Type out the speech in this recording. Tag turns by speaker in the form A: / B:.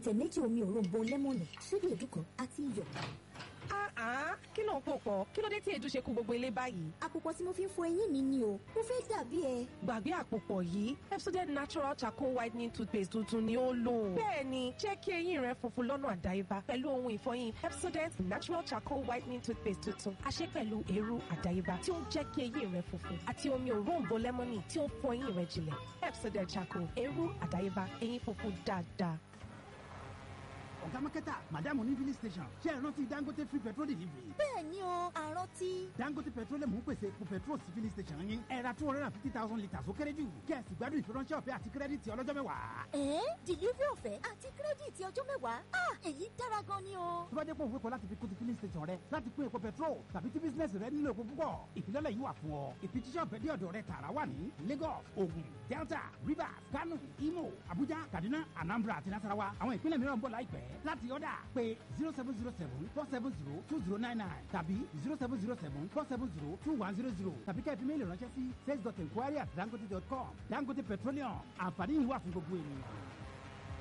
A: ìtẹ̀ méjì omi òróǹbó lẹ́mọ̀nì ṣíbí èédú kan àti iyọ̀.
B: Ah, kí ló ń pò pọ̀? Kí ló dé tí èédú ṣe kú gbogbo ilé báyìí?
A: àpòpọ̀ tí mo fi ń fọ eyín mi ni o mo fẹ́ dàbí ẹ.
B: Gbàgbé àpòpọ̀ yìí, Pepsodent Natural Charcoal Whitening Toothpaste tuntun ni ó lò. Bẹ́ẹ̀ni, jẹ́ kí eyín rẹ funfun lọ́nà àdáyébá pẹ̀lú ohun ìfọyín Pepsodent Natural Charcoal Whitening Toothpaste tuntun. A ṣe pẹ̀lú eérú àdáyébá tí ó ń jẹ́ kí eyín rẹ funfun àti omi òróǹbó lẹ́mọ́nì tí ó ń fọ eyín rẹ jinlẹ̀. Pepsodent Charcoal, eérú àdáyébá, eyín funfun dáadáa.
C: ọ̀gá mákẹ́tà màdàmú ní filling station ṣe é rántí dangote free petrol delivery.
A: bẹ́ẹ̀ ni o àrántí.
C: dangote petroleum ń pèsè epo petrol sí filling station yín ẹ ra two hundred and fifty thousand litres ó kéré jù kí ẹ sì gbádùn ìfiránṣẹ́ ọ̀fẹ́ àti kírẹ́dìtì ọlọ́jọ́ mẹ́wàá.
A: ẹ̀ẹ́n delivery ọ̀fẹ́ àti kírẹ́dìtì ọjọ́ mẹ́wàá ah èyí dára gan ni o.
C: tó bá jẹ́ pé òun fẹ́ kọ́ láti fi kún ti filling station rẹ láti pín epo petrol tàbí tí bísínẹ́sì rẹ nílò epo púpọ̀ ìfilọ́lẹ̀ yìí wà fún ọ ìfijíṣẹ́ ọ̀fẹ́ dé ọ̀dọ̀ rẹ tààrà wà ní Lagos Ogun Delta Rivers Kano Imo Abuja Kaduna Anambra àti Nasarawa àwọn ìpínlẹ̀ mìíràn ń bọ̀ láìpẹ́ láti ọ̀dà pé zero seven zero seven four seven zero two zero nine nine tàbí zero seven zero seven four seven zero two one zero zero tàbí kẹ́ẹ̀fì méèlì ránṣẹ́ sí sales dot enquiry at dangote dot com Dangote Petroleum àǹfààní yìí wà fún gbogbo ènìyàn.